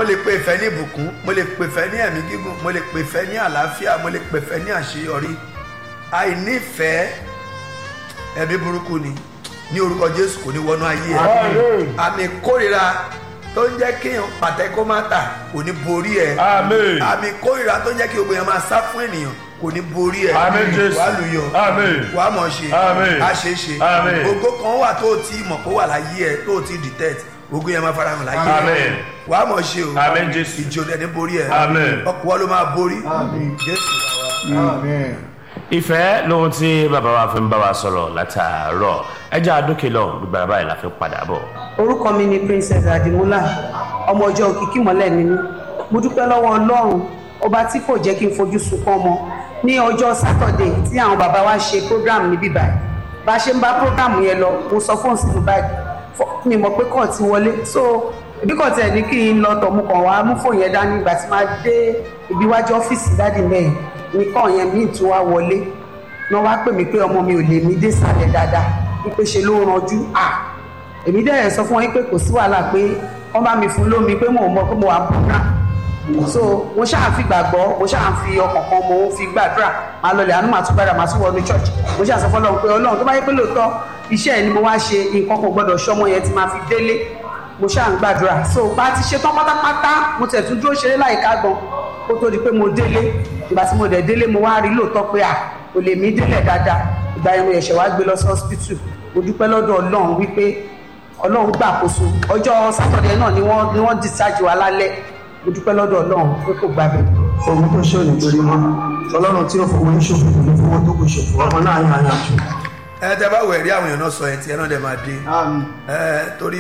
lè pe ìfẹ́ ní ìbùkún mo lè pe ìfẹ́ ní ẹ̀mí gígùn mo lè pe ìfẹ́ ní àlàáfíà mo lè pe ìfẹ́ ní àṣeyọrí àìnífẹ̀ẹ́ ẹ̀mí burúkú ni ní orúkọ jésù kò ní wọnú ayé ẹ Àmín. àmì kórìíra tó ń jẹ́ kéèyàn pàtẹ kó má tà kò ní borí ẹ Àmín. àmì kórìíra tó ń jẹ́ kí gbogbo yẹn máa sá fún ènìyàn kò ní borí ẹ Àmín, Jésù. wàá lùyọ Àmín. wàá mọ̀ ṣe Àmín. á ṣe é ṣe Àmín. ògo kan wà tó o ti mọ̀ kó wà láyé ẹ tó o ti detect ògo yẹn máa fara hàn láyé ẹ Àmín. wàá mọ̀ ṣe o Àmín, Jésù. ìjì ò dẹ̀ ní borí ẹ Àmín. ọkọ̀ wa ló máa borí Àmín. jésù wà wá. Amen. ìfẹ́ lóhun tí bàbá wa fi ń bá wa sọ̀rọ̀ látàárọ̀ ẹjẹ́ àdókè lọ gbogbo àbá yìí la fi padà bọ̀. orúkọ mi ni princess adimula ọmọ ọjọ́ òkìkí mọ́lẹ̀ mi ní mo dúpẹ́ lọ́wọ́ ọlọ́run ọba tí kò jẹ́ kí n fojú sunkún ọmọ ní ọjọ́ sátọ̀dẹ̀ tí àwọn bàbá wa ṣe program níbí báyìí bá a ṣe ń bá program yẹn lọ mo sọ fóun sínú báyìí fọ- mi mọ̀ pé kàn ti wọlé so ibi kan tẹ̀ ní kí n lọ tọ̀ mo kàn wá mú fóun yẹn dání ìgbà tí máa dé ibi iwájú ọ́fíìsì dáàdì mẹ́yìn nìkan yẹn míì tún wá wọlé náà wá pè mí pé ọmọ mi ò lè mí dé sàlẹ̀ dáadáa wípé ṣe ló ranjú à èmi dẹ̀ sọ fún wọn pé kò sí wàhálà pé wọ́n bá mi fún lómi pé mò ń mọ pé mo wà program so mo ṣáà fi gbàgbọ́ mo ṣáà fi ọkàn kan mo fi gbàdúrà máa lọlẹ̀ àánú màá tún gbàdúrà màá tún wọnú church mo ṣáà sọ fọlọ́run pé ọlọ́run tó bá yẹ pé lóòótọ́ iṣẹ́ ẹ̀ ni mo wá ṣe nǹkan kan gbọ́dọ̀ ṣọmọ yẹn ti máa fi délé mo ṣáà ń gbàdúrà so bá ti ṣe tán pátápátá mo tẹ̀ tún dúró ṣeré láìka gan kó tó di pé mo délé ìgbà tí mo dẹ̀ délé mo wá rí lóòótọ́ pé à kò lè mí délẹ̀ dáadáa ìgbà yẹn mo yẹ̀ṣẹ̀ wá gbé lọ sí hospital mo dúpẹ́ lọ́dọ̀ ọlọ́run wípé ọlọ́run gbàkóso ọjọ́ sátọ̀dẹ̀ náà ni wọ́n ni wọ́n discharge wa lálẹ́ mo dúpẹ́ lọ́dọ̀ ọlọ́run pé kò gbàgbé. Òun tó ṣe òní torí mọ́. Ọlọ́run tí ó fowó ń ṣòfò kò ní fowó tó kò ṣòfò. Ọmọ náà yàn yàn jù. ẹ tẹ bá wẹ̀ rí àwọn èèyàn náà sọ ẹ̀ tí ẹ náà dẹ̀ máa dé Àmín. ẹ torí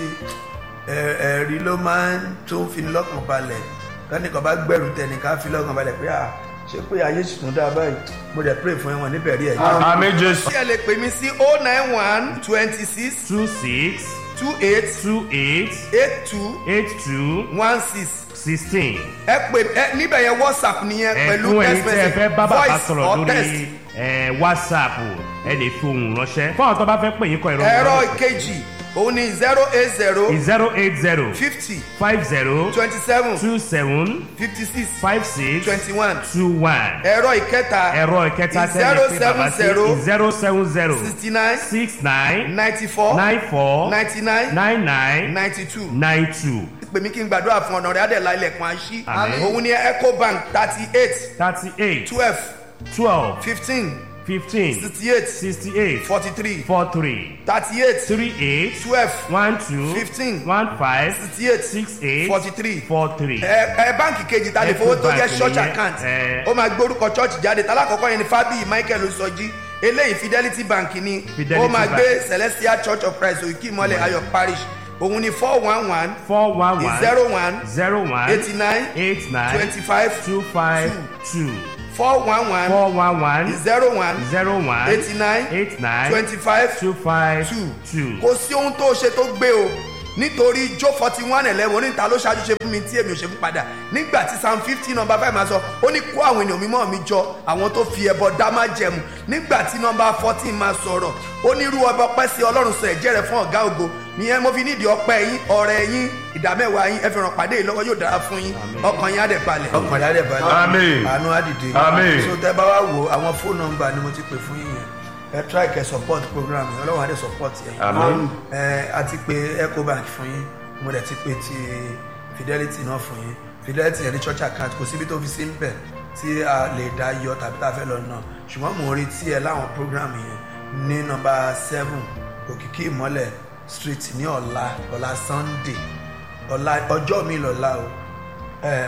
ẹ- ẹ̀rí ló máa ń tún fi ní lọ́kàn balẹ̀ lẹ́nìkan bá gbẹ̀rù tẹnìkan fi lọ́kàn balẹ̀ pé à ṣé pé ayé sì tún dáa báyìí mo dẹ̀ pray fún ẹ̀wọ̀n níbẹ̀ rí ẹ̀ jẹ́. àmín jésù. tí ẹ lè pè mí sí oh nine one twenty six two six two eight two eight eight two eight two one six sixteen. ẹ pè ẹ níbẹ̀ yẹn whatsapp nìyẹn pẹ̀lú ẹ̀fún ẹ̀yin text tí ẹ fẹ́ bá message bàbá voice sọ̀rọ̀ or text lórí ẹ̀, whatsapp ẹ lè fi ohùn ránṣẹ́ fún àwọn tó bá fẹ́ pè yín kọ ìrọ̀rùn. ẹ̀rọ ìkejì òun ni zero eight zero zero eight zero fifty five zero twenty seven two seven fifty six five six twenty one two one. ẹ̀rọ ìkẹta ẹ̀rọ ìkẹta tẹ́lẹ̀ pé bàbá sí zero seven zero sixty nine six nine ninety four nine four ninety nine nine nine ninety two nine two pè mí kí n gbàdúrà fún ọ̀nà rẹ̀ adẹ̀lá ilẹ̀kùn àṣí Àmín. òun ni ecobank thirty eight thirty eight twelve twelve fifteen fifteen sixty eight sixty eight forty three four three thirty eight three eight twelve one two Fifteen. one five sixty eight six eight forty three four three. ẹ ẹ báǹkì kejì ta lè fowó tó jẹ́ Ecobank church nìyẹn, account ẹ. ó máa gbórúkọ church jáde tálákọ̀ọ́kọ́ yẹn ni fábíyì michael sọjí eléyìí fidelity bank ni Fidelity ó máa Bank. gbé celestial church of christ òkè ìmọ̀lẹ̀ ayọ̀ parish òun ni four one one four one one zero one zero one eighty nine eight nine twenty five two five two four one one four one one zero one zero one eighty nine eight nine twenty five two five two two. kò sí ohun tó ṣe tó gbé o nítorí jó forty one eleven oníta ló ṣáájú ṣe fún mi tí èmi ò ṣe fún padà nígbà tí psalm fifteen number five máa sọ ó ní kó àwọn ènìyàn mímọ́ mi jọ àwọn tó fi ẹbọ dá má jẹmu nígbà tí number fourteen máa sọ̀rọ̀ ó ní irú ọba ọpẹ́ sí ọlọ́run sọ ẹ̀jẹ̀ rẹ̀ fún ọ̀gá ògo nìyẹn mo fi nídìí ọpẹ́ yín ọ̀rẹ́ yín ìdámẹ́wàá yín ẹ fi ràn pàdé yìí lọ́wọ́ yóò dára fún yín ọkàn yín á dẹ̀ balẹ̀ ọkàn yín á dẹ̀ balẹ̀ Àmín. àánú á dìde Àmín. so tẹ bá wá wo àwọn fóònù nọ́mbà ni mo ti pè fún yín yẹn ẹ try kẹ support program yẹn ọlọ́run á dẹ̀ support yẹn Àmín. ẹ a ti pe ecobank fún yín mo dẹ̀ ti pe ti fidelity náà fún yín fidelity yẹn ní church account kò síbi tó fi sí ń bẹ̀ tí a lè dá yọ tàbí tá a fẹ́ lọ náà ṣùgbọ́n mo rí tí ẹ láwọn program yẹn ní nọ́mbà seven òkìkí ìmọ́lẹ̀ street ní ọ̀la ọ̀la sunday ọ̀la ọjọ́ mi lọ́la o ẹ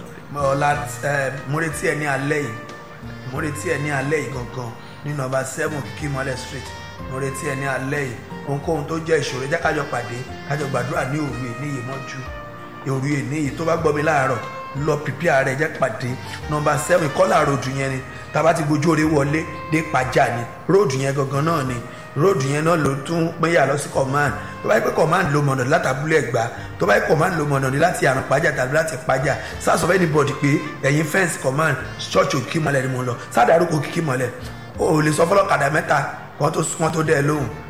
ọ̀la ẹ mo retí ẹ ní alẹ́ yìí mo retí ẹ ní alẹ́ yìí gangan ní nọ́mbà seven òkìkí ìmọ́lẹ̀ street mo retí ẹ ní alẹ́ yìí ohunkóhun tó jẹ́ ìṣòro jẹ́ kájọ pàdé kájọ gbàdúrà ní òru èníyìí mọ́jú òru èníyìí tó bá gbọ́ mi láàárọ̀ lọ pìpìà rẹ̀ jẹ́ pàdé nọ́mbà seven kọ́là ròdù yẹn ni tàbá ti gbójú orí wọlé dé pàjá ni róòdù yẹn gangan náà ni róòdù yẹn náà ló tún péyà lọ sí command tó bá yẹ pé command ló mọ̀nà láti abúlé ẹ̀gbá tó bá yẹ command ló mọ̀nà ní láti àrùn pàjá tàbí láti pàjá sáà sọ fẹ́ ní bọ̀dì pé ẹ̀yin fẹ́ǹsì command church òkìkí mọ́lẹ̀ ni mo lọ sáà dárúkọ òkìkí mọ́lẹ̀ o ò lè sọ fọlọ́kadà mẹ́ta kan tó kan tó dẹ́ ẹ lóhùn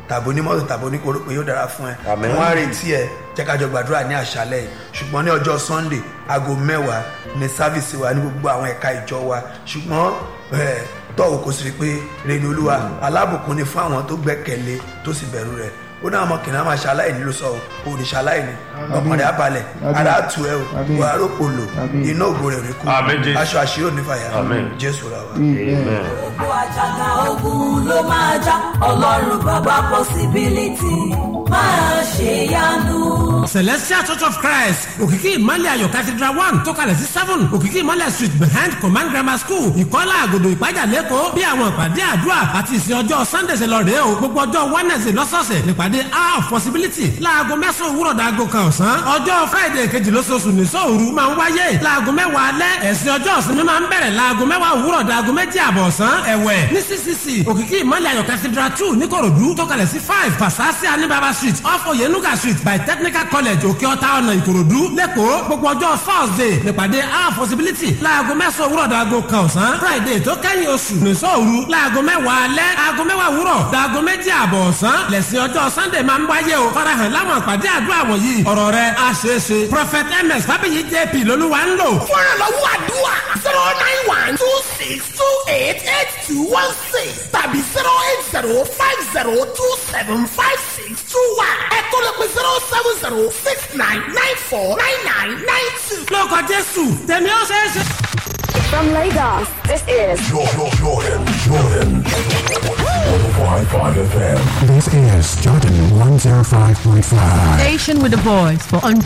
tàbí onímọ́tò tàbí oníkoro pé yóò dára fún ẹ Àmín. wọ́n á retí ẹ jẹ́ ká jọ gbàdúrà ní àṣálẹ̀ yìí ṣùgbọ́n ní ọjọ́ sunday aago mẹ́wàá ní sáfìsì wa ní gbogbo àwọn ẹ̀ka ìjọ wa ṣùgbọ́n ẹ̀, tọ́wọ́ kò sì rí pé reni olúwa alábùkún ni fún àwọn tó gbẹ́kẹ̀lé tó sì bẹ̀rù rẹ̀ ó náà mọ kìnìún máa ṣaláìní ló sọ ò ní ṣaláìní ọkàn rẹ̀ abalẹ̀ ara tù ẹ́ o Àmín. wàá rògbò lò Àmín. iná ògo rẹ̀ rí kú Àmín, Jésù. aṣọ àṣírí ò ní fàyà Àmín. jésù ra wa. amen. gbogbo àjàgà ogun ló máa já ọlọ́run bàbá possibility máa ṣe yanu. celestial church of christ òkìkí ìmọ̀lẹ̀ ayọ̀ cathedral one tó kalẹ̀ sí seven òkìkí ìmọ̀lẹ̀ street behind command grammar school ìkọ́lá àgòdò ìpájà lẹ́kọ̀ọ́ bí àwọn ìpàdé àdúrà àti ìsìn ọjọ́ sunday ṣe lọ rèé o gbogbo ọjọ́ wednesday lọ́sọ̀ọ̀sẹ̀ nípàdé hour of possibility láago mẹ́sàn-án òwúrọ̀ dàgò kan ọ̀sán ọjọ́ friday kejì lóṣooṣù nìṣọ́ òru máa ń wáyé láago mẹ́wàá alẹ́ ẹ̀sìn ọjọ́ ìsinmi máa ń bẹ̀rẹ̀ láago mẹ́wàá òwúrọ̀ dàgò méjì àbọ̀ ọ̀sán ẹ̀wẹ̀ ní ccc òkìkí ìmọ̀lẹ̀ ayọ̀ cathedral two níkòròdú tó kalẹ̀ sí five pasasi anibaba street off oyenuga street by technical college òkè ọ̀tá ọ̀nà ìkòròdú lẹ́kọ̀ọ́ gbogbo ọjọ́ thursday nípàdé our possibility láago mẹ́sàn-án òwúrọ̀ dàgò kan ọ̀sán friday tó kẹ́yìn oṣù nìṣọ́ òru láago mẹ́wàá alẹ́ aago mẹ́wàá òwúrọ̀ dàgò méjì àbọ̀ ọ̀sán lẹ́sìn ọjọ́ sunday máa ń wáyé o farahàn láwọn àpàdé àdúrà wọ̀nyí ọ̀rọ̀ rẹ̀ á ṣeé ṣe prophet ms fábíyì jp lolúwa ń lò fún ìrànlọ́wọ́ àdúrà zero nine one two six two eight eight two one six tàbí zero eight zero five zero two seven five six two one ẹ̀kọ́ lè pe zero seven zero six nine nine four nine nine nine two. lórúkọ jésù tẹ̀mí ó ṣeé ṣe. From Lagos, this is Jordan, Jordan, Jordan. 105.5 FM. This is Jordan 105.5. Station with a voice for